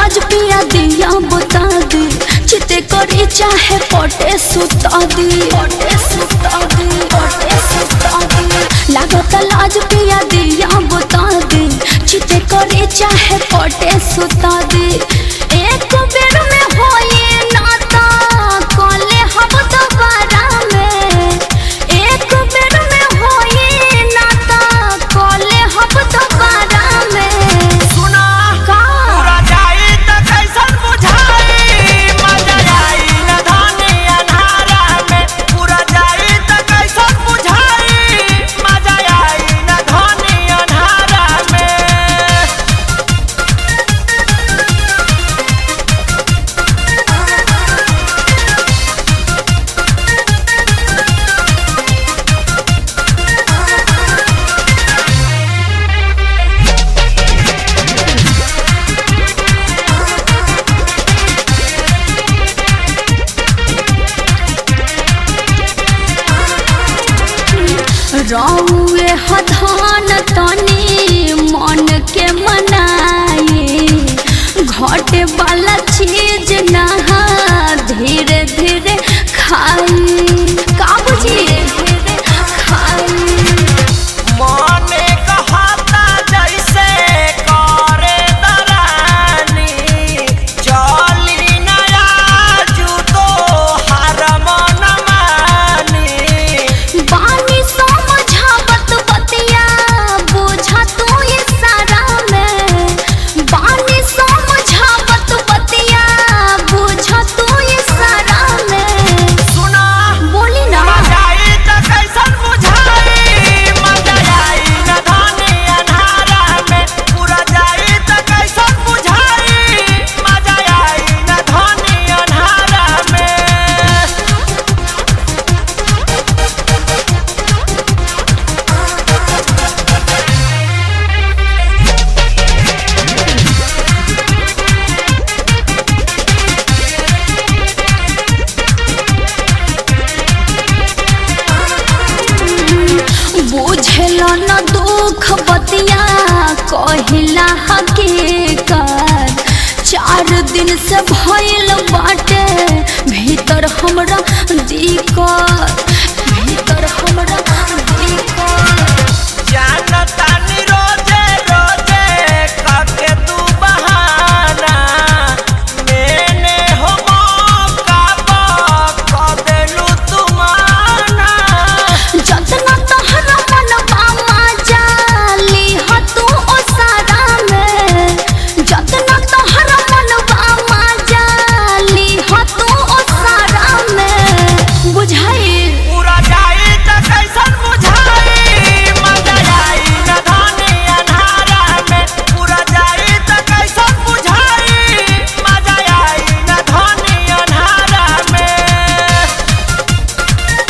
लाज पिया दिया बुता दी चिते करी चाहे पटे सुता दी पटे सुता दी पटे सुता दी लागत लाज पिया दिया बुता दी चिते करी चाहे पटे सुता दी एक बेर में होए नाता कले हम दोबारा में एक बेर में होए नाता कले हम दोबारा में सुना का पूरा जाई त कैसन बुझाई मजा आई न धानी अन्हारा में पूरा जाई त कैसन बुझाई मजा आई न धानी अन्हारा में रौए हधान तनी मन के मनाए घटे वाला चीज नहा धीरे धीरे खाई का बुझी धीरे खाई मने कहता जैसे करे दरानी चली नया जूतो हर मन मानी बानी समझावत बतिया बुझा तू ये सारा में बानी समझावत बतिया बुझा तू ये सारा में सुना बोली ना जाई त कैसन बुझाई मजा आई न धानी अन्हारा में पूरा जाई त कैसन बुझाई मजा आई न धानी अन्हारा में बुझल न दुख बतिया कहिला हकीकत चार दिन से भइल बाटे भीतर हमरा दिक्कत भीतर हमरा दिक्कत जानता नी रोजे रोजे काके तू बहाना मैंने हो मौका पा देलू तू माना जतना तहरा मनवा माजाली ह तू ओ सारा में जतना तहरा मनवा माजाली ह तू ओ सारा में बुझाई पूरा जाई त कैसन बुझाई मजा आई न धानी अन्हारा में पूरा जाई त कैसन बुझाई मजा आई न धानी अन्हारा में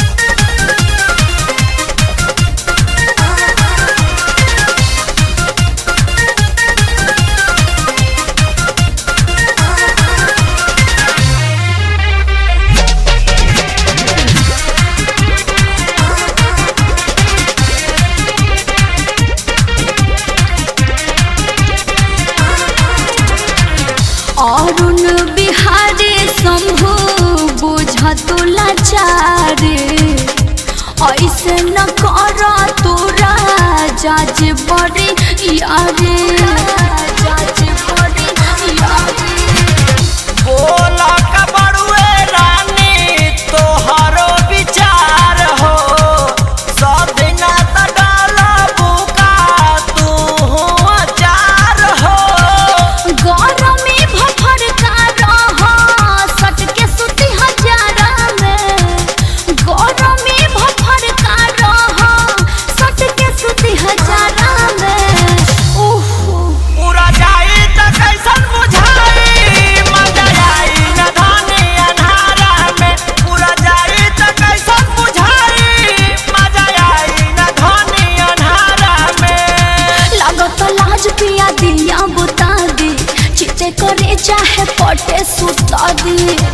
अरुण बिहारी शंभु बुझतु लाचारे ऐसे न कर तोरा जाज बड़ी यारे जाज बड़ी यारे बोला का बड़ुए रानी तोहरो विचार हो सब दिना त डाला बुका तू अचार हो गरमी भफर का रह सट के सुती हजारा में गरमी भफर का रह सट के सुती हजारा में उफ पूरा जाई त कैसन बुझाई मजा आई न धानी अन्हारा में पूरा जाई त कैसन बुझाई मजा आई न धानी अन्हारा में लागत लाज पिया दिया बुता दी चिते करे चाहे पटे सुता दी